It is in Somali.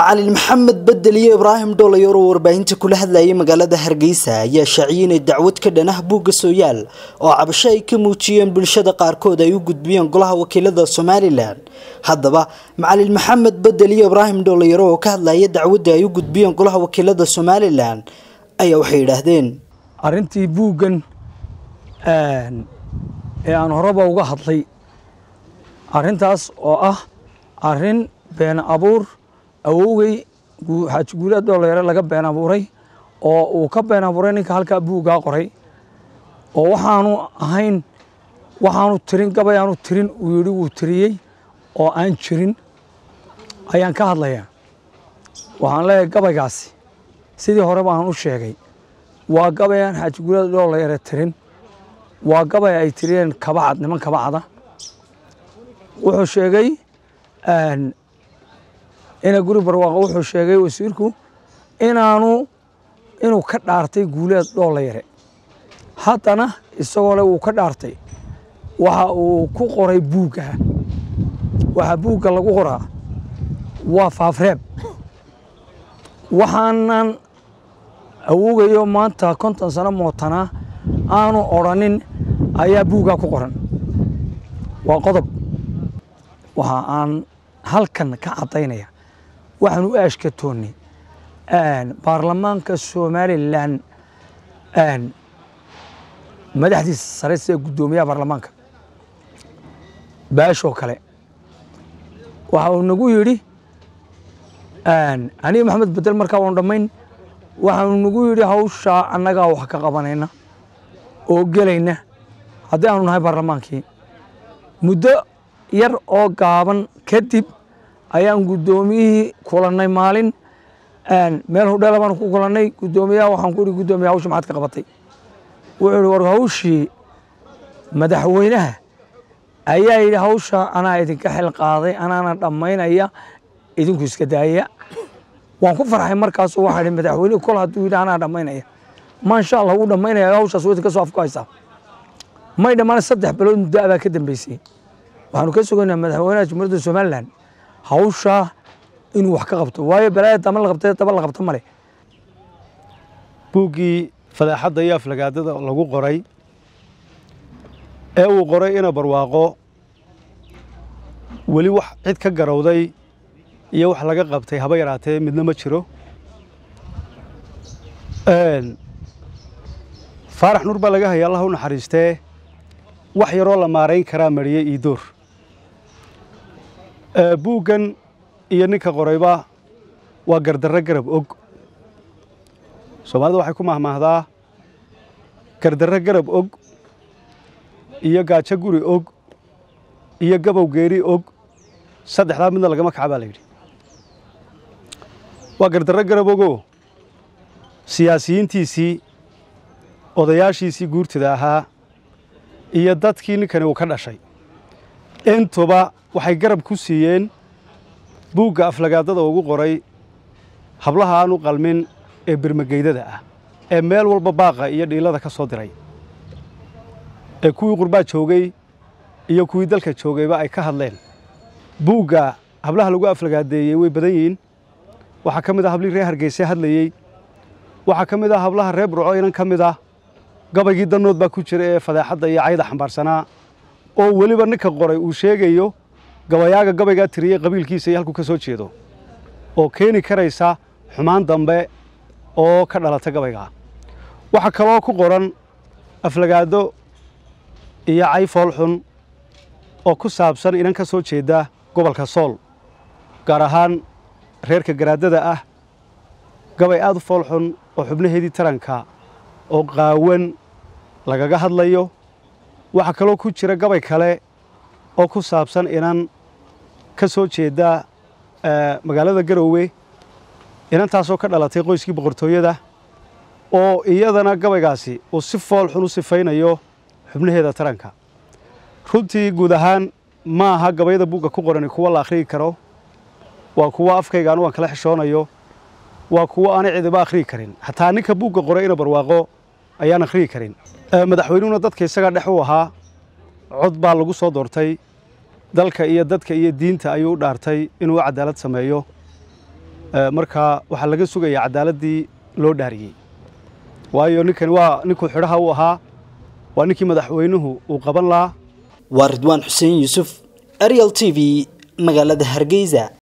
macalin maxamed bedel iyo ibraahim dhoolayar oo warbaahinta kula hadlayay magaalada hargeysa ayaa shaaciyay inay dacwad ka dhan ah buugga sooyaal oo cabasho ay ka muujiyeen bulshada qaarkood ay u gudbiyeen golaha wakiilada somalilan haddaba macalin maxamed bedel iyo ibraahim dhoolayar oo ka hadlaya dacwadda ay u gudbiyeen golaha wakiilada somalilan ayaa waxay yidhaahdeen arrintii buuggan ee aan horeba uga hadlay arrintaas oo ah arrin been abuur awowgey xaaji guulaad dhoolayare laga been abuuray oo uu ka been abuuray ninka halkaa buuggaa qoray oo waxaanu ahayn waxaanu tirin gabay aanu tirin uu yidhi wuu tiriyey oo aan jirin ayaan ka hadlayaa waxaan leeyahay gabaygaasi sidii horeba aan u sheegay waa gabay aan xaaji guulaad dhoolayare tirin waa gabay ay tiriyeen kabacad niman kabacada wuxuu sheegay ina guri barwaaqo wuxuu sheegay wasiirku inaanu inuu ka dhaartay guuleed dhoolayare haddana isagoo le uu ka dhaartay waxa uu ku qoray buugga waxa buugga lagu qoraa waa faafreeb waxaanan awoogayo maanta konton sano mootanaa aanu odrhanin ayaa buuggaa ku qoran waa qodob waxa aan halkan ka caddaynaya waxaan u aashkatoonnay baarlamaanka somalilan madaxdiisa sare sida guddoomiyaha baarlamaanka baashoo kale waxa uu nagu yidhi aniga maxamed bedel markaa waanu dhammayn waxaanu nagu yidhi hawshaa annagaa wax ka qabanayna oo gelayna haddii aanu nahay baarlamaankii muddo yar oo gaaban kadib ayaan guddoomiyihii kulannay maalin meel hudheela baan ku kulannay guddoomiyaha waxaan ku ihi guddoomiya hawsha maxaad ka qabatay wuxuu ihi war hawshii madaxweynaha ayaa yidhi hawsha anaa idinka xil qaaday anaana dhammaynaya idinku iska daaya waan ku farxay markaasu waxaa idhi madaxweynuhu kol hadduu yidhi anaa dhammaynaya maasha allah wuu dhammaynaya hawshaas waa idinka soo afku haysaa may dhammaan saddex bilood muddo abaa ka dambeysay waxaanu ka sugaynaa madaxweynaha jumhuuriyadda somalilan hawshaa inuu wax ka qabto waayo balaaya dama la qabta daba la qabto male buuggii fadaaxadda iyo aflagaadada lagu qoray ee uu qoray ina barwaaqo weli wax cid ka garowday iyo wax laga qabtay haba yaraatee midna ma jiro faarax nuur baa laga haya allah u naxariistee wax yaroo la maarayn karaa mariyey iidoor buuggan iyo ninka qorayba waa gardarro garab og soomaalida waxay ku mahmaahdaa gardarro garab og iyo gaajo guri og iyo gabow geeri og saddexdaa midna lagama kaca baa la yidhi waa gardarro garab ogoo siyaasiyiintiisii odayaashiisii guurtida ahaa iyo dadkii ninkani uu ka dhashay intuba waxay garab ku siiyeen buugga aflagaadada ugu qoray hablaha aan u qalmin ee birmageydada ah ee meel walba baaqa iyo dhiilada ka soo diray ee kuwii qurbaa joogay iyo kuwii dalka joogayba ay ka hadleen buugga hablaha lagu aflagaadeeyey way badan yihiin waxaa ka mid ah hablihii reer hargeyse hadlayey waxaa ka mid ah hablaha reer burco inan ka mid ah gabaygii dannood baa ku jira ee fadaaxadda iyo cayda xambaarsanaa oo weliba ninka qoray uu sheegayo gabayaaga gabaygaa tiriyey qabiilkiisa iyo halkuu ka soo jeedo oo keeni karaysa xumaan dambe oo ka dhalata gabaygaa waxaa kaloo ku qoran aflagaado iyo cay foolxun oo ku saabsan inan ka soo jeeda gobolka sool gaar ahaan reerka garaadada ah gabay aad u foolxun oo xubnaheedii taranka oo qaawan lagaga hadlayo waxaa kaloo ku jira gabay kale oo ku saabsan inan ka soo jeeda magaalada garoowe inantaasoo ka dhalatay qoyskii boqortooyada oo iyadana gabaygaasi uu si fool xun u sifaynayo xubnaheeda taranka runtii guud ahaan ma aha gabayada buugga ku qorani kuwa la akhriyi karo waa kuwa afkayga anu aan kala xishoonayo waa kuwa aanay cidiba akhriyi karin xataa ninka buugga qoray ina barwaaqo ayaan akhriyi karin madaxweynuhuna dadka isagaa dhex u ahaa cod baa lagu soo doortay dalka iyo dadka iyo diinta ayuu u dhaartay inuu cadaalad sameeyo markaa waxaa laga sugayaa caddaaladdii loo dhaariyey waayo ninkani waa ninkuu xidhaha u ahaa waa ninkii madaxweynuhu uu qaban lahaa waa ridwaan xuseen yuusuf ariel t v magaalada hargeysa